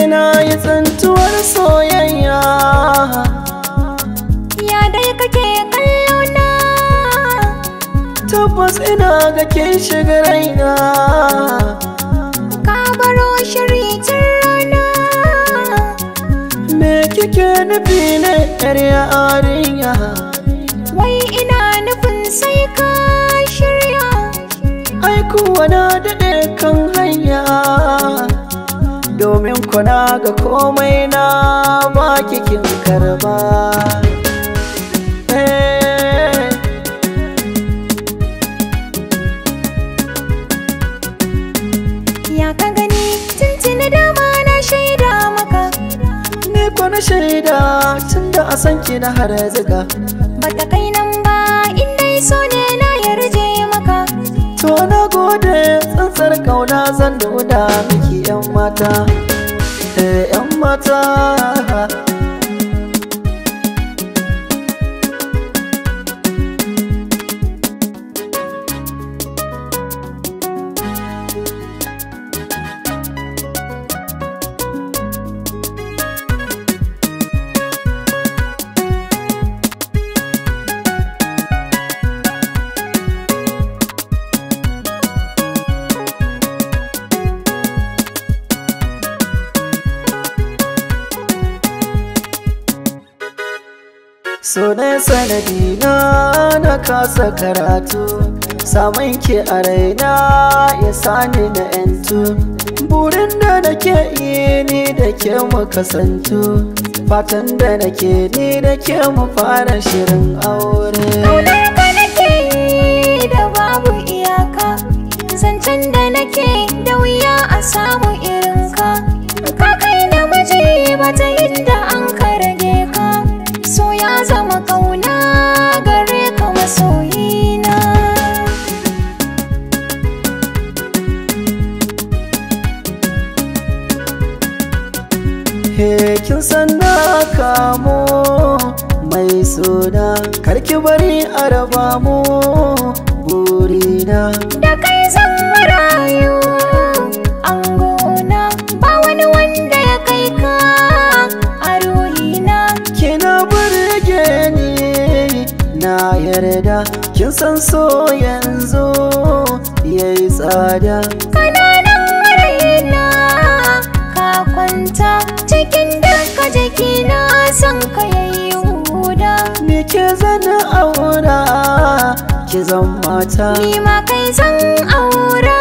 na yi tsantuwar soyayya Ya dai kake kallo na tabbas ina ga kin shiga raina Ka baro shiri tun rana me kike nufi ne yar yarinya Wai ina nufin sai ka shirya ai kuwa na daɗe kan hanya domin kuna ga komai na ba kin karba Eh. Ya ka gani tuntuni dama na shaida maka Ni ko na shaida tun da a san ki na har ziga Bata kai nan ba in dai so ne na yarje maka To na gode tsantsar kauna zan nuna miki yan mata Eh yan mata So ne sanadi na na kasa karatu Samun ki a raina ya sani na yantu Burin da nake yi ni da ke mu kasantu Fatan da nake ni da ke mu fara shirin aure Kaunar ka nake yi da babu iyaka Zancen da nake da wuya a samu irin ka Ka kai namiji bata inda an ka rage ka So ya zama kauna gare ka masoyina He kin san na kamo mai suna Karki bari a raba mu burina Da kai zan rayu angona Ba wani wanda ya kai ka a ruhina Kina burge ni na yarda Kin san so yanzu yayi tsada Kananan raina ka kwanta cikin duka jikina son ka yayi huda Me ke zana aura ki zan mata ni ma kai zan aura